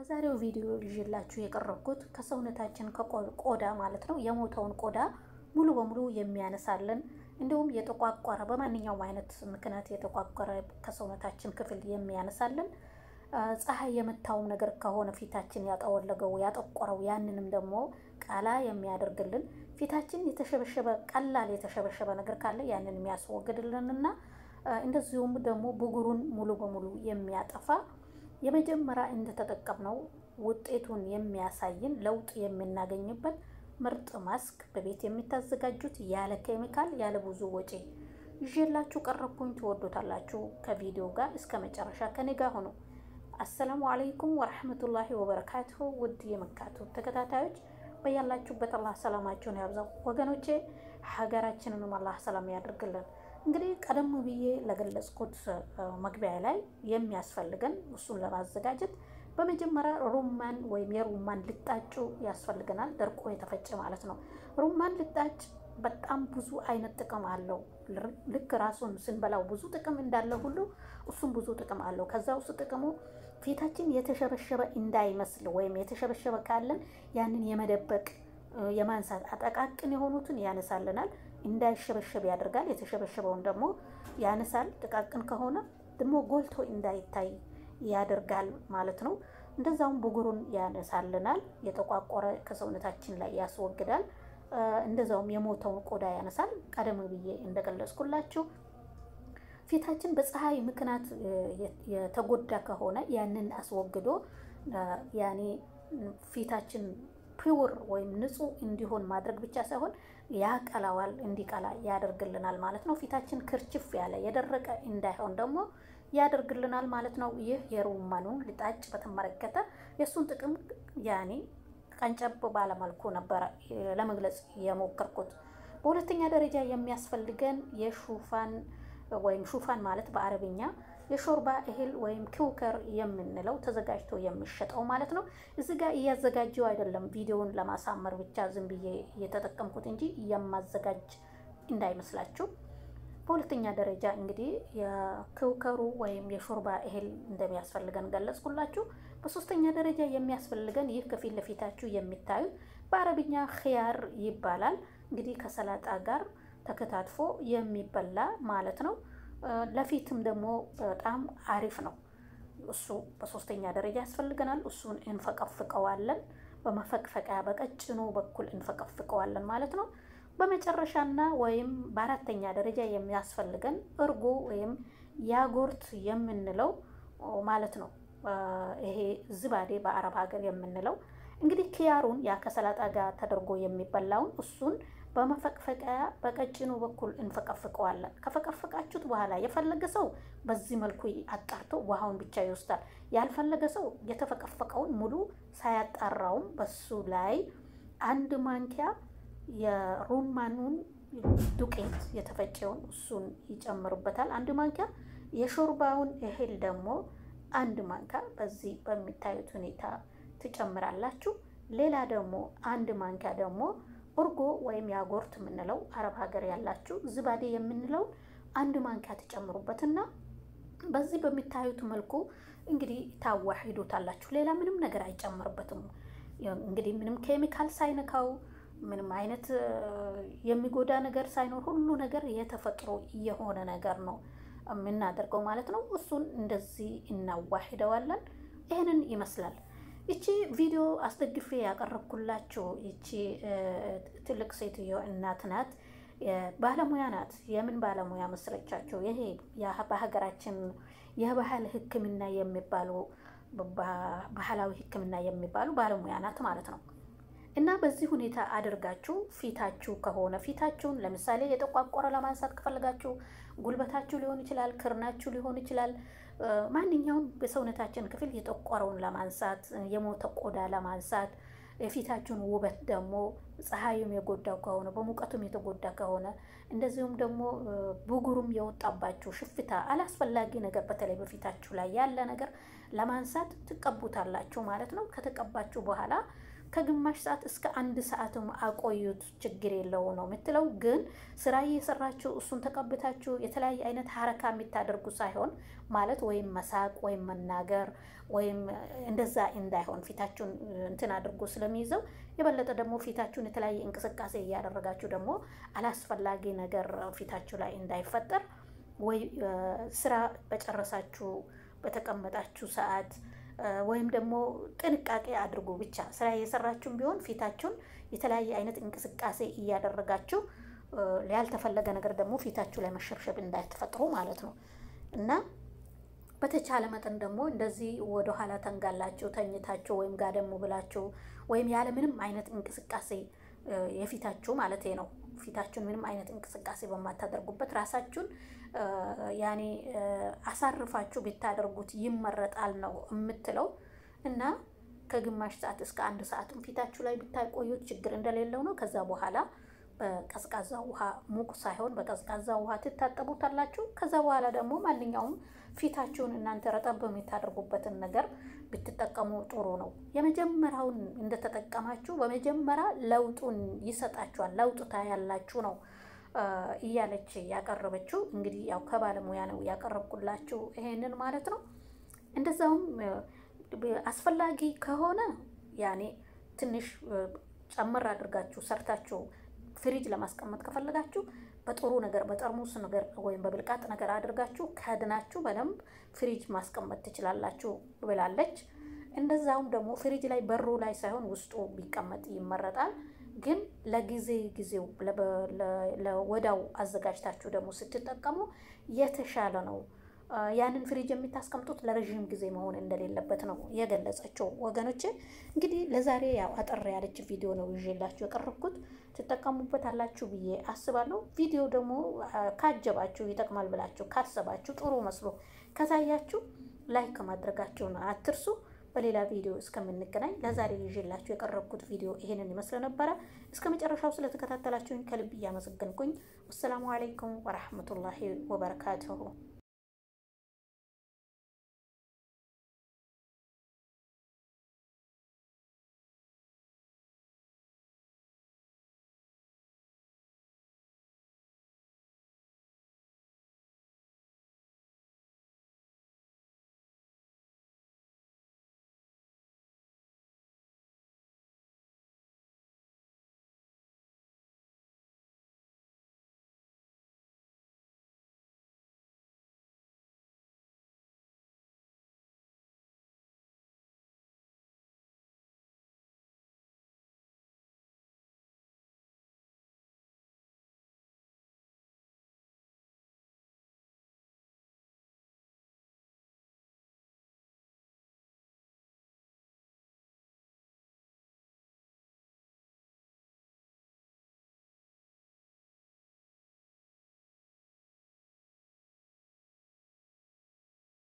በዛሬው ቪዲዮ ይዤላችሁ የቀረብኩት ከሰውነታችን ቆዳ ማለት ነው የሞተውን ቆዳ ሙሉ በሙሉ የሚያነሳልን እንዲሁም የተቋቋረ በማንኛውም አይነት ምክንያት የተቋቋረ ከሰውነታችን ክፍል የሚያነሳልን ፀሐይ የመታውም ነገር ከሆነ ፊታችን ያጠወለገው ያጠቆረው ያንንም ደግሞ ቀላ የሚያደርግልን ፊታችን የተሸበሸበ ቀላል የተሸበሸበ ነገር ካለ ያንን የሚያስወግድልንና እንደዚሁም ደግሞ ብጉሩን ሙሉ በሙሉ የሚያጠፋ የመጀመሪያ እንደተጠቀምነው ውጤቱን የሚያሳይን ለውጥ የምናገኝበት ምርጥ ማስክ በቤት የሚታዘጋጁት ያለ ኬሚካል ያለ ብዙ ወጪ ይዤላችሁ ቀረብኩኝ። ትወዱታላችሁ። ከቪዲዮ ጋር እስከ መጨረሻ ከኔ ጋር ሆኖ አሰላሙ አለይኩም ወረሕመቱላሂ ወበረካቱሁ። ውድ የመካቱ ተከታታዮች በያላችሁበት አላህ ሰላማችሁን ያብዛው። ወገኖቼ ሀገራችንንም አላህ ሰላም ያድርግልን። እንግዲህ ቀደም ብዬ ለገለጽኩት መግቢያ ላይ የሚያስፈልገን እሱን ለማዘጋጀት በመጀመሪያ ሩማን ወይም የሩማን ልጣጩ ያስፈልገናል። ደርቆ የተፈጨ ማለት ነው። ሩማን ልጣጭ በጣም ብዙ አይነት ጥቅም አለው። ልክ ራሱን ስንበላው ብዙ ጥቅም እንዳለ ሁሉ እሱም ብዙ ጥቅም አለው። ከዛ ውስጥ ጥቅሙ ፊታችን የተሸበሸበ እንዳይመስል ወይም የተሸበሸበ ካለን ያንን የመደበቅ የማንሳት አጠቃቅን የሆኑትን ያነሳልናል፣ እንዳይሸበሸብ ያደርጋል። የተሸበሸበውን ደግሞ ያነሳል። ጥቃቅን ከሆነ ደግሞ ጎልቶ እንዳይታይ ያደርጋል ማለት ነው። እንደዛውም ብጉሩን ያነሳልናል። የተቋቆረ ከሰውነታችን ላይ ያስወግዳል። እንደዛውም የሞተውን ቆዳ ያነሳል። ቀደም ብዬ እንደገለጽኩላችሁ ፊታችን በፀሐይ ምክንያት የተጎዳ ከሆነ ያንን አስወግዶ ያኔ ፊታችን ፒውር ወይም ንጹህ እንዲሆን ማድረግ ብቻ ሳይሆን ያቀላዋል፣ እንዲቀላ ያደርግልናል ማለት ነው። ፊታችን ክርችፍ ያለ የደረቀ እንዳይሆን ደግሞ ያደርግልናል ማለት ነው። ይህ የሩማኑን ልጣጭ በተመለከተ የእሱን ጥቅም ያኔ ቀንጨብ ባለመልኩ ነበረ ለመግለጽ የሞከርኩት። በሁለተኛ ደረጃ የሚያስፈልገን የሹፋን ወይም ሹፋን ማለት በአረብኛ የሾርባ እህል ወይም ኪውከር የምንለው ተዘጋጅቶ የሚሸጠው ማለት ነው። እዚህ ጋር እያዘጋጀው አይደለም፣ ቪዲዮውን ለማሳመር ብቻ ዝም ብዬ እየተጠቀምኩት እንጂ የማዘጋጅ እንዳይመስላችሁ። በሁለተኛ ደረጃ እንግዲህ የኪውከሩ ወይም የሾርባ እህል እንደሚያስፈልገን ገለጽኩላችሁ። በሶስተኛ ደረጃ የሚያስፈልገን ይህ ከፊት ለፊታችሁ የሚታዩት በአረብኛ ኪያር ይባላል። እንግዲህ ከሰላጣ ጋር ተከታትፎ የሚበላ ማለት ነው። ለፊትም ደግሞ በጣም አሪፍ ነው። እሱ በሶስተኛ ደረጃ ያስፈልገናል። እሱን እንፈቀፍቀዋለን። በመፈቅፈቂያ በቀጭኑ በኩል እንፈቀፍቀዋለን ማለት ነው። በመጨረሻና ወይም በአራተኛ ደረጃ የሚያስፈልገን እርጎ ወይም ያጎርት የምንለው ማለት ነው። ይሄ ዝባዴ በአረብ ሀገር የምንለው እንግዲህ ኪያሩን ያ ከሰላጣ ጋር ተደርጎ የሚበላውን እሱን በመፈቅፈቂያ በቀጭኑ በኩል እንፈቀፍቀዋለን። ከፈቀፈቃችሁት በኋላ የፈለገ ሰው በዚህ መልኩ አጣርቶ ውሃውን ብቻ ይወስዳል። ያልፈለገ ሰው የተፈቀፈቀውን ሙሉ ሳያጣራውም በሱ ላይ አንድ ማንኪያ የሩማኑን ዱቄት የተፈጨውን እሱን ይጨምሩበታል። አንድ ማንኪያ የሾርባውን እህል ደግሞ አንድ ማንኪያ በዚህ በሚታዩት ሁኔታ ትጨምራላችሁ። ሌላ ደግሞ አንድ ማንኪያ ደግሞ እርጎ ወይም ያጎርት የምንለው አረብ ሀገር ያላችሁ ዝባዴ የምንለው አንድ ማንኪያ ትጨምሩበትና በዚህ በሚታዩት መልኩ እንግዲህ ታዋሂዱታላችሁ። ሌላ ምንም ነገር አይጨምርበትም። እንግዲህ ምንም ኬሚካል ሳይነካው ምንም አይነት የሚጎዳ ነገር ሳይኖር ሁሉ ነገር የተፈጥሮ የሆነ ነገር ነው የምናደርገው ማለት ነው። እሱን እንደዚህ እናዋሂደዋለን። ይህንን ይመስላል። ይቺ ቪዲዮ አስደግፌ ያቀረብኩላችሁ ይቺ ትልቅ ሴትዮ እናት ናት፣ ባለሙያ ናት። የምን ባለሙያ መስለቻቸው? ይሄ በሀገራችን የባህል ሕክምና የሚባሉ ባህላዊ ሕክምና የሚባሉ ባለሙያ ናት ማለት ነው። እና በዚህ ሁኔታ አድርጋችሁ ፊታችሁ ከሆነ ፊታችሁን ለምሳሌ የጠቋቆረ ለማንሳት ከፈለጋችሁ ጉልበታችሁ ሊሆን ይችላል፣ ክርናችሁ ሊሆን ይችላል። ማንኛውም በሰውነታችን ክፍል የጠቆረውን ለማንሳት የሞተ ቆዳ ለማንሳት የፊታችሁን ውበት ደግሞ ፀሐዩም የጎዳው ከሆነ በሙቀቱም የተጎዳ ከሆነ እንደዚሁም ደግሞ ብጉሩም የወጣባችሁ ሽፍታ፣ አላስፈላጊ ነገር በተለይ በፊታችሁ ላይ ያለ ነገር ለማንሳት ትቀቡታላችሁ ማለት ነው። ከተቀባችሁ በኋላ ከግማሽ ሰዓት እስከ አንድ ሰዓትም አቆዩት፣ ችግር የለው ነው የምትለው። ግን ስራ እየሰራችሁ እሱን ተቀብታችሁ የተለያየ አይነት ሀረካ የሚታደርጉ ሳይሆን ማለት ወይም መሳቅ ወይም መናገር ወይም እንደዛ እንዳይሆን ፊታችሁን እንትን አድርጎ ስለሚይዘው የበለጠ ደግሞ ፊታችሁን የተለያየ እንቅስቃሴ እያደረጋችሁ ደግሞ አላስፈላጊ ነገር ፊታችሁ ላይ እንዳይፈጠር ወይ ስራ በጨረሳችሁ በተቀመጣችሁ ሰዓት ወይም ደግሞ ጥንቃቄ አድርጉ። ብቻ ስራ እየሰራችሁም ቢሆን ፊታችሁን የተለያየ አይነት እንቅስቃሴ እያደረጋችሁ ያልተፈለገ ነገር ደግሞ ፊታችሁ ላይ መሸብሸብ እንዳትፈጥሩ ማለት ነው እና በተቻለ መጠን ደግሞ እንደዚህ ወደኋላ ተንጋላችሁ ተኝታችሁ ወይም ጋደም ብላችሁ ወይም ያለ ምንም አይነት እንቅስቃሴ የፊታችሁ ማለት ነው ፊታችሁን ምንም አይነት እንቅስቃሴ በማታደርጉበት ራሳችሁን ያኔ አሳርፋችሁ ብታደርጉት ይመረጣል ነው የምትለው እና ከግማሽ ሰዓት እስከ አንድ ሰዓትም ፊታችሁ ላይ ብታቆዩት ችግር እንደሌለው ነው። ከዛ በኋላ በቀዝቃዛ ውሃ ሙቅ ሳይሆን በቀዝቃዛ ውሃ ትታጠቡታላችሁ። ከዛ በኋላ ደግሞ ማንኛውም ፊታችሁን እናንተ ረጠብ የምታደርጉበትን ነገር ብትጠቀሙ ጥሩ ነው። የመጀመሪያውን እንደተጠቀማችሁ በመጀመሪያ ለውጡን ይሰጣችኋል። ለውጥ ታያላችሁ ነው እያለች ያቀረበችው። እንግዲህ ያው ከባለሙያ ነው ያቀረብኩላችሁ ይሄንን ማለት ነው። እንደዛውም አስፈላጊ ከሆነ ያኔ ትንሽ ጨመር አድርጋችሁ ሰርታችሁ ፍሪጅ ለማስቀመጥ ከፈለጋችሁ በጥሩ ነገር በጠርሙስ ነገር ወይም በብልቃጥ ነገር አድርጋችሁ ከድናችሁ በደንብ ፍሪጅ ማስቀመጥ ትችላላችሁ ብላለች። እንደዛውም ደግሞ ፍሪጅ ላይ በሩ ላይ ሳይሆን ውስጡ ቢቀመጥ ይመረጣል። ግን ለጊዜ ጊዜው ለወዳው አዘጋጅታችሁ ደግሞ ስትጠቀሙ የተሻለ ነው። ያንን ፍሪጅ የምታስቀምጡት ለረዥም ጊዜ መሆን እንደሌለበት ነው የገለጸችው። ወገኖች እንግዲህ ለዛሬ ያው አጠር ያለች ቪዲዮ ነው ይዤላችሁ የቀረብኩት። ትጠቀሙበት አላችሁ ብዬ አስባለሁ። ቪዲዮ ደግሞ ካጀባችሁ ይጠቅማል ብላችሁ ካሰባችሁ ጥሩ መስሎ ከታያችሁ ላይክ ማድረጋችሁን አትርሱ። በሌላ ቪዲዮ እስከምንገናኝ ለዛሬ ይዤላችሁ የቀረብኩት ቪዲዮ ይሄንን ይመስል ነበረ። እስከ መጨረሻው ስለተከታተላችሁኝ ከልብ እያመሰገንኩኝ፣ ወሰላሙ አለይኩም ወረሕመቱላሂ ወበረካቱሁ።